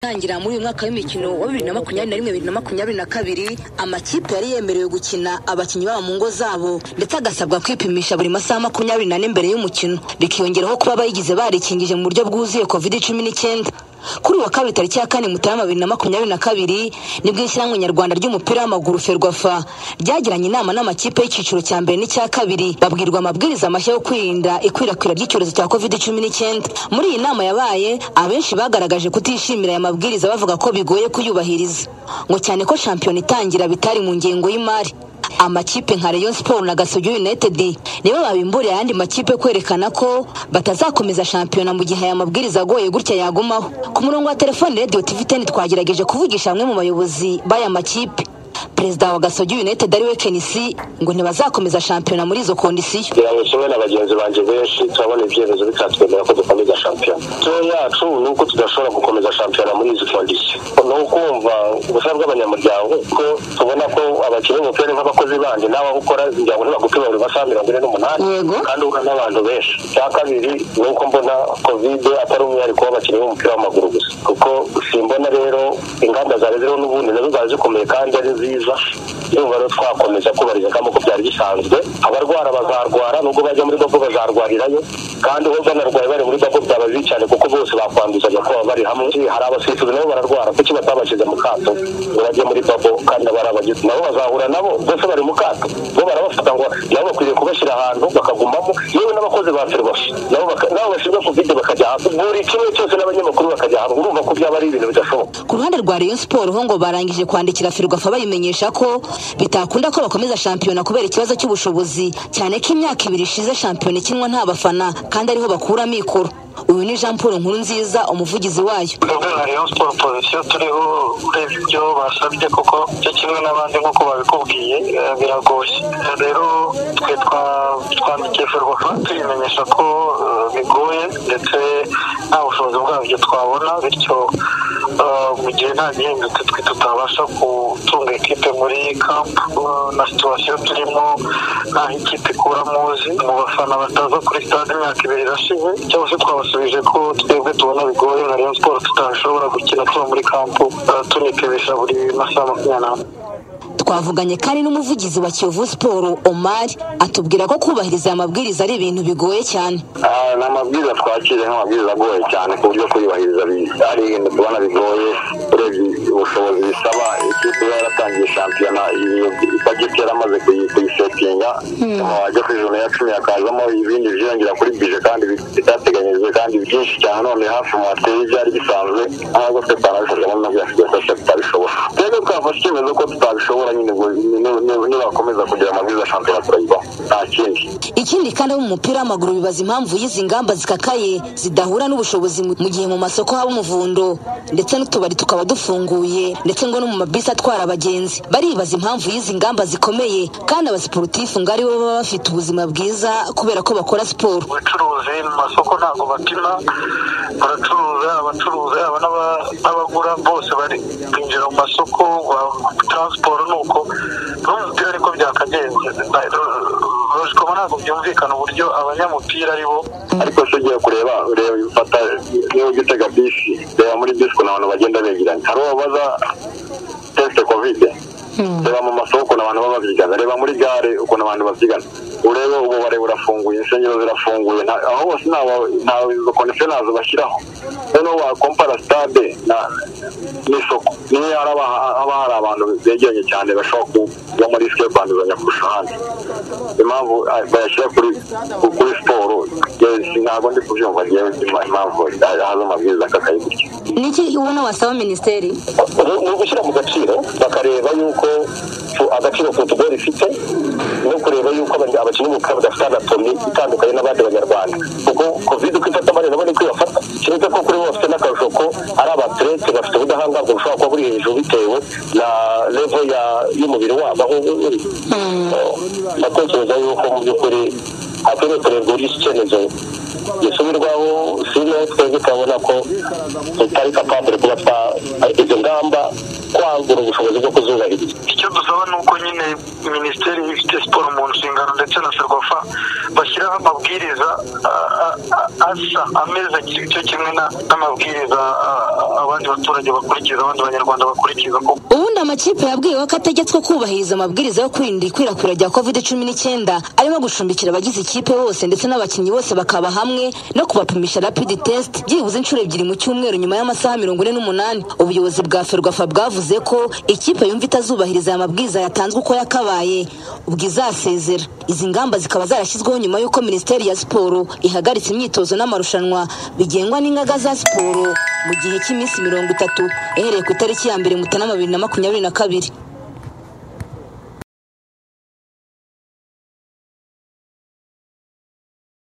gutangira muri uyu mwaka w'imikino wa bibiri na makumyabiri na rimwe bibiri na makumyabiri na kabiri amakipe yari yemerewe gukina abakinnyi babo mu ngo zabo ndetse agasabwa kwipimisha buri masaha makumyabiri n'ane mbere y'umukino bikiyongeraho kuba abayigize barikingije mu buryo bwuzuye covid cumi n'icyenda kuri uwa kabiri tariki ya kane mutarama bibiri na makumyabiri na kabiri nibwo ishyirahamwe nyarwanda ry'umupira w'amaguru ferwafa ryagiranye inama n'amakipe y'icyiciro cya mbere n'icya kabiri babwirwa amabwiriza amashya yo kwirinda ikwirakwira ry'icyorezo cya covid cumi n'icyenda muri iyi nama yabaye abenshi bagaragaje kutishimira aya mabwiriza bavuga ko bigoye kuyubahiriza ngo cyane ko shampiyona itangira bitari mu ngengo y'imari amakipe nka Rayon Sport na Gasogi United nibo babimburiye ayandi makipe kwerekana ko batazakomeza shampiyona mu gihe aya mabwiriza agoye gutya yagumaho ku murongo wa telefone Radio TV 10 twagerageje kuvugisha bamwe mu bayobozi b'aya makipe perezida wa Gasogi United ariwe Kenisi ngo ntibazakomeza shampiyona muri izo kondisiyo kugira ngo kimwe na bagenzi banjye benshi turabona ibyemezo bikatwemera ko dukomeza shampiyona tuyo yacu ni uko tudashobora gukomeza shampiyona muri izi kondisiyo ni ukumva ubusabe bw'abanyamuryango ko tubona ko abakinnyi b'umupira nk'abakozi bandi n'abawukora imiryango ntibagupima buri masaha mirongo ine n'umunani Yego. kandi uhura n'abantu benshi icya kabiri ni uko mbona kovide atari umwihariko w'abakinnyi b'umupira w'amaguru gusa kuko simbona rero ingamba zari ziriho n'ubundi nazo zari zikomeye kandi ari nziza ndumva rero twakomeza kubariza nk'uko byari bisanzwe abarwara bazarwara nubwo bajya muri dogo bazarwarirayo kandi uwo banarwaye bari muri dogo byaba bibi cyane kuko bose bakwanduzanya ko baba bari hamwe hari abasifuzi nabo bararwara kuki batabashyize mu kato ngo bajye muri dogo kandi aba ari abagizi nabo bazahura nabo bose bari mu kato bo barabafata ngo nabo bakwiriye kubashyira ahantu bakagumamo yewe n'abakozi ba ferwafi nabo baka- nabo bashinzwe kovide bakajya hamwe buri kimwe cyose n'abanyamakuru bakajya hamwe urumva ko byaba ari ibintu bidashoboka ku ruhande rwa Rayon Sport ho ngo barangije kwandikira Ferwafa bayimenyesha ko bitakunda ko bakomeza shampiyona kubera ikibazo cy'ubushobozi cyane ko imyaka ibiri ishize shampiyona ikinwa nta bafana kandi ariho bakura amikoro uyu ni Jean Paul Nkuru nziza umuvugizi wayo rwego rayon siporo pozisiyo turiho ureba ibyo basabye kuko cyo kimwe n'abandi nk'uko babikubwiye eh, biragoye rero twe twa- twandikiye ferwafa tuyimenyesha ko eh, bigoye ndetse nta bushobozi bwabyo twabona bityo eh, mu gihe nta gihindutse twe tutabasha gutunga ikipe muri kampu eh, na situwasiyo turimo ntaho ikipe ikura muzi mu bafana bataza kuri stade imyaka ibiri irashize cyangwa se twabasubije ko twebwe tubona bigoye nka rayon siporo tutashobora gukina tuba muri kampu eh, tunipimisha buri masaha makumyabiri n'ane twavuganye kandi n'umuvugizi wa Kiyovu Sport Omar atubwira ko kubahiriza aya mabwiriza ari ibintu bigoye cyane Ah, ni amabwiriza twakiriye nk'amabwiriza agoye cyane ku buryo kuyubahiriza bi- ari ibintu tubona bigoye urebye ubushobozi bisaba ikipe iba yaratangiye shampiyona ibageti yaramaze kuyi- kuyisetinga wajya kuri joro ya cumi hakazamo ibindi byiyongera kuri bije kandi bi- bitateganyijwe kandi byinshi cyane none hafi mu hateye ibyari bisanzwe ahubwo twe twanabifashemo nabyo yafasha tutabishobora rero twafashe icyemezo ko tutabishobora nyine ngo ni- ni- ni- nibakomeza kugira amabwiriza ya shampiyona turayibaho nta kindi ikindi kandi abo mu mupira w'amaguru bibaza impamvu y'izi ngamba zikakaye zidahura n'ubushobozi mu mu gihe mu masoko haba umuvundo ndetse n'utubari tukaba dufunguye ndetse ngo no mu mabisi atwara abagenzi baribaza impamvu y'izi ngamba zikomeye kandi abasiporutifu ngo aribo baba bafite ubuzima bwiza kubera ko bakora siporo ubucuruzi mu masoko ntabwo bapima baracuruza abacuruza yaba n'aba- n'abagura bose bari kwinjira mu masoko wa- taransiporo ni uko n'umupira ariko byakagenze logikoma ntabwo byumvikana uburyo abanyamupira ari bo ariko se ugiye kureba ureba fata niba ujya utega bisi reba muri bisi ukuntu abantu bagenda begeranya hari uwo baza tesite kovide reba mu masoko ukuntu abantu baba babyigana reba muri gare ukuntu abantu babyigana urebe ububare burafunguye insengero zirafunguye nta- aho hose nta- nta izo kondisiyo ntazo bashyiraho noneho wakompara sitade na- n'isoko niyo haba haba hari abantu begeranye cyane bashobora kuba muri risike yo kwanduzanya kurusha ahandi impamvu ah, bayashyira kuri ku- kuri siporo yes, ntabwo ndi kubyumva ngewe ima- impamvu ah, haza amabwiriza akakaye gutya niki ubona wasaba minisiteri ni ugushyira mu gaciro bakareba yuko fu- agaciro futuboro ifite no kureba yuko abanya- abakinnyi b'umupira badafite anatomi itandukanye n'abandi banyarwanda kuko covid uko ifata abandi nabo niko ibafata keretse ko kuri bo bafite n'akarusho ko ari abaterete bafite ubudahangarwa bushobora kuba buri hejuru bitewe na levo ya- y'umubiri wabo aho uba uri Eh, ndatekereza yuko mu by'ukuri hakwiriye kureba uburyo iki cyemezo gisubirwaho siriya twebwe turabona ko tutari kapabure kuba twa izo ngamba kwa twagura ubushobozi bwo kuzubahiriza icyo dusaba ni uko nyine minisiteri ifite siporo mu nshingano ndetse na serwafa bashyiraho amabwiriza ah, ah, ah, asa ameze ki- cyo kimwe na- n'amabwiriza ah, ah, abandi baturage bakurikiza abandi banyarwanda bakurikiza kuko ubundi amakipe yabwiwe ko ategetswe kubahiriza amabwiriza yo kwirinda ikwirakwira rya covid cumi n'icyenda arimo gucumbikira abagize ikipe bose ndetse n'abakinnyi bose bakaba hamwe no kubapimisha rapid test byibuze inshuro ebyiri mu cyumweru nyuma y'amasaha mirongo ine n'umunani ubuyobozi bwa ferwafa bwavuze ko ikipe yumva itazubahiriza aya mabwiriza yatanzwe uko yakabaye ubwo izasezera izi ngamba zikaba zarashyizweho nyuma y'uko minisiteri ya siporo ihagaritse imyitozo n'amarushanwa bigengwa n'ingaga za siporo mu gihe cy'iminsi mirongo itatu uhereye ku itariki ya mbere mutarama bibiri na makumyabiri na kabiri